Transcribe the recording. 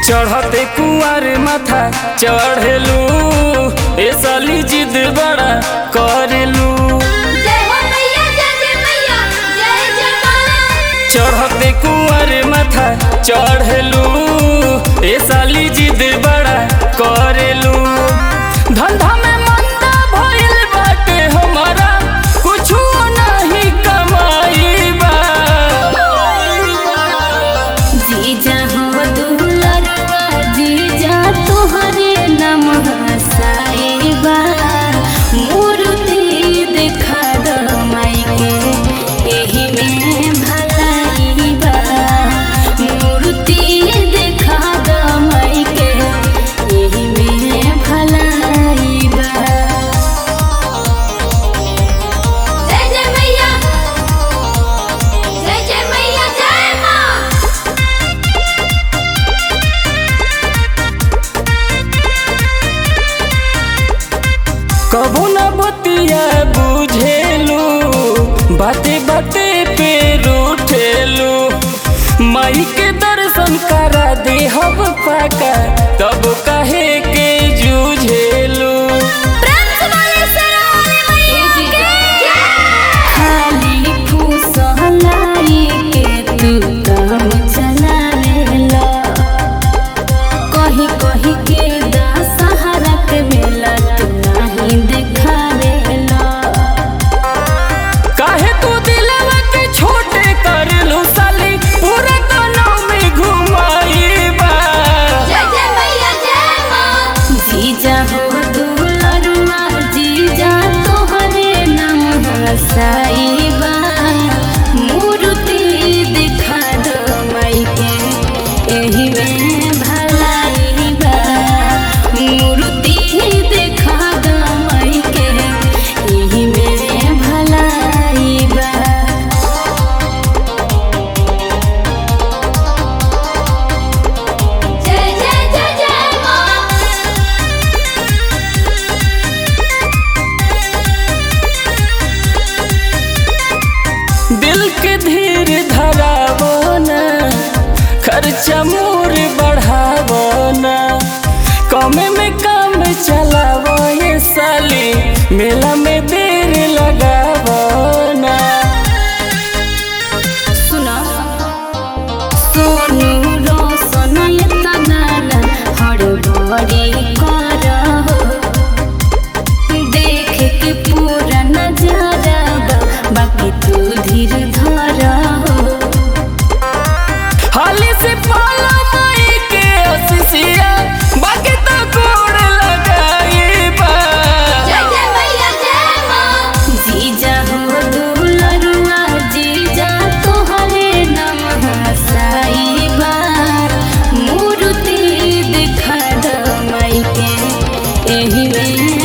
चढ़ते कुआर माथा चढ़ेलू ए साली जिद बड़ा करेलू जय हो मैया जय जय मैया जय जय मां चढ़ते कुआर माथा चढ़ेलू ए साली जिद बड़ा करेलू धंधा में मंदा भइल बाटे हमारा कुछु नहीं कमाई बा जीजा हो दुलरवा जीजा तोहरे नाम हसाईबा मूर्ति देखा द माई के एही में भलाईबा मूर्ति देखा द माई के एही में भलाईबा जय जय मैया जय जय मैया जय मां कबू न बतिया बुझेलू बाते बाते पे रूठेलू माई के दर्शन करा दे हब पाका तब कहे के जूझेलू प्रेम से बोले सरस्वती मैया के खाली फूसलाई के तू काम चलावेला कहीं कहीं के दशहरा के मेला तू नहीं देखावेला काहे तू दिलवा के छोटे करलू साली पूरा गाँव में घुमाईबा जय जय मैया जय मां जीजा हो दुलरुआ जीजा तोहरे नाम हसाईबा मूर्ति दिखा दो माई के एही में भलाईबा मूर्ति दिखा दो माई के एही में भलाईबा जय जय जय जय मां दिल के धीर धरावो ना खर्चा मोर बढ़ावो ना कमे में काम चलावो ये साली मेला में देर लगावो ना सुना सोनू रोशन इतना नाना हड़बड़ी कर देख के पूरा नजारा बा, बाकी तू धीर धर हाली से पाला माई के असिसिया बाकी तो गोड़ लगाईबा जय जय मैया जय मां जीजा हो दुलरुआ जीजा तोहरे नाम हसाईबा मूर्ति दिखा द माई के एही में